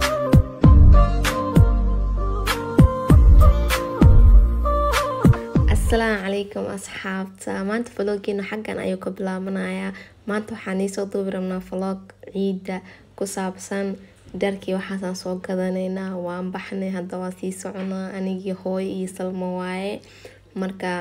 asalaamu calaykum asxaabta maanta vloggeena xaggan ayuu ka bilaabanayaa maanta waxaan iisoo duubi rabnaa vlog ciidda ku saabsan dharkii waxaasaan soo gadanaynaa waan baxnay hadda waa sii soconaa anigii hooyo iyo salmo waaye marka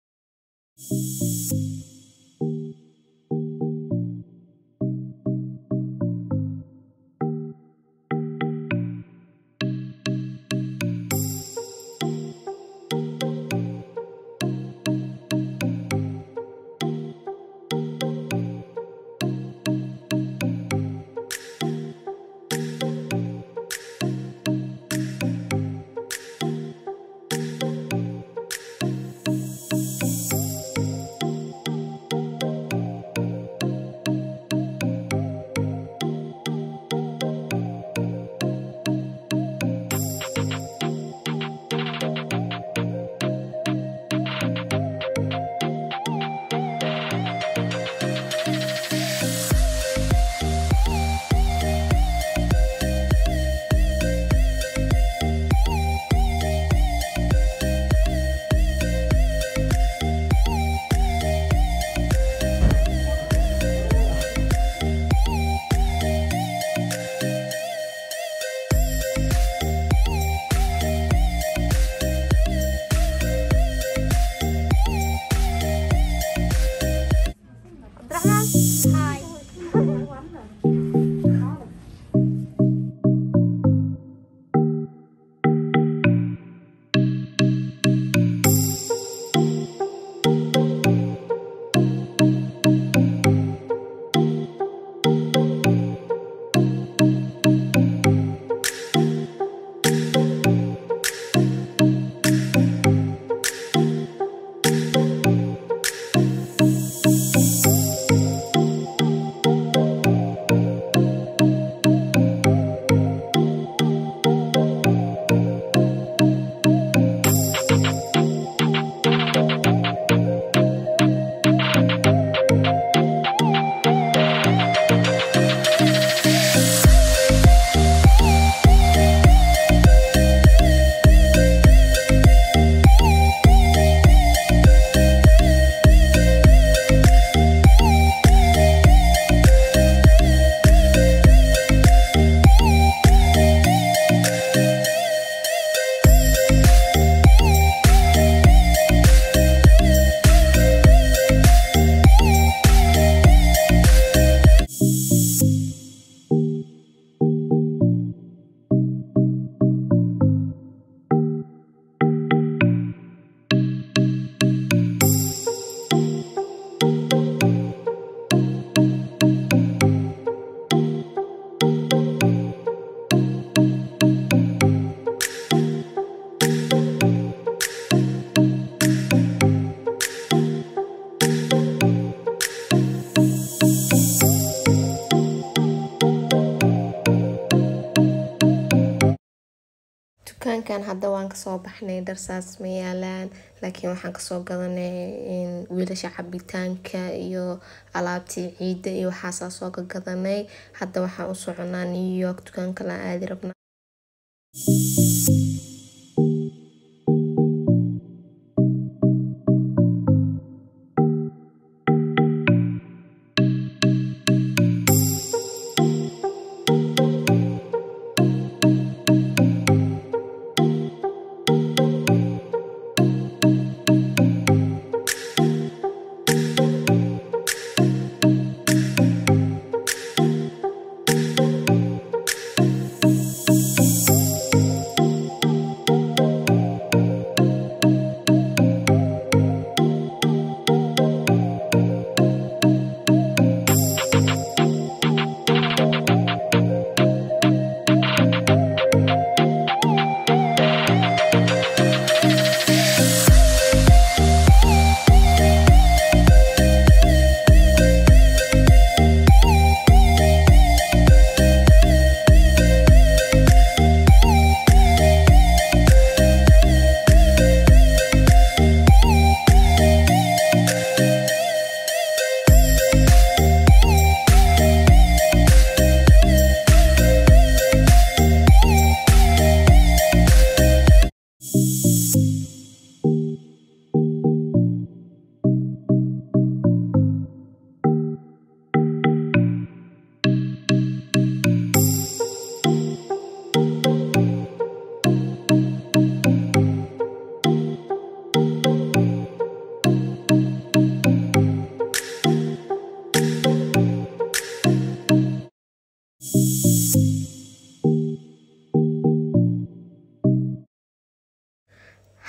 dukaankan hadda waan kasoo baxnay dharsaas ma yaalaan laakiin waxaan kasoo gadanay wiilasha cabitaanka iyo alaabtii ciidda iyo waxaasaa soo gagadanay hadda waxaan u soconaa new york dukaanka la aadi rabnaa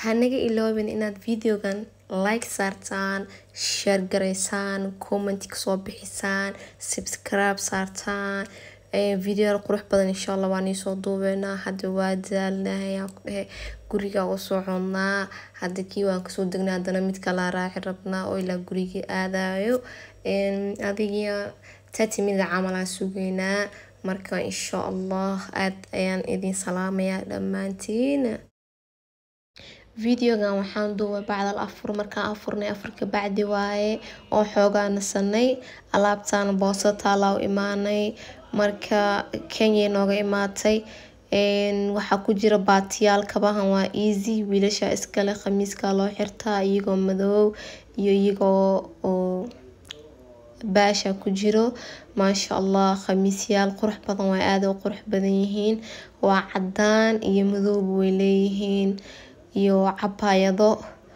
hanaga iloobin inaad videogan like saartaan share garaysaan comment kasoo bixisaan subscribe saartaan video qurux badan insha allah waan iisoo duubeynaa hadda waa daalnahay aan ku dhehe guriga u soconnaa hadda kii waan kasoo degnaa haddana mid kalaa raaci rabnaa oo ilaa guriga aadayo adiga tati mida camalaa sugeynaa marka insha allah aad ayaan idin salaamayaa dhammaantiin videogan waxaan duubay bacdal afur markaan afurnay afarka bacdi waaye oo xoogaa nasanay alaabtaan booso taalaa u imaanay marka kenya nooga imaatay waxaa ku jira baatiyaal kabahan waa easy wiilasha iskale khamiiska loo xirtaa iyagoo madoow iyo iyagoo oo baasha ku jiro maasha allah khamiisyaal qurux badan waa aada u qurux badan yihiin waa cadaan iyo madooba way leeyihiin iyo cabaayado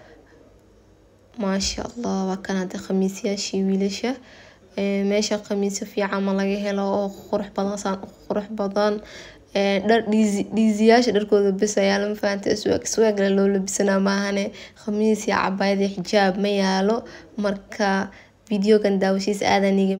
maasha allah waa kan hadda khamiisyaashii wiilasha meesha khamiisyo fiican ma laga helo oo qurux badan saan u qurux badan dhar dhiisiyaasha dharkooda bes ayaa lama fahanta swaagle loo labisanaa maahane khamiis iyo cabaayad iyo xijaab ma yaalo marka videogan daawashiis aadan iga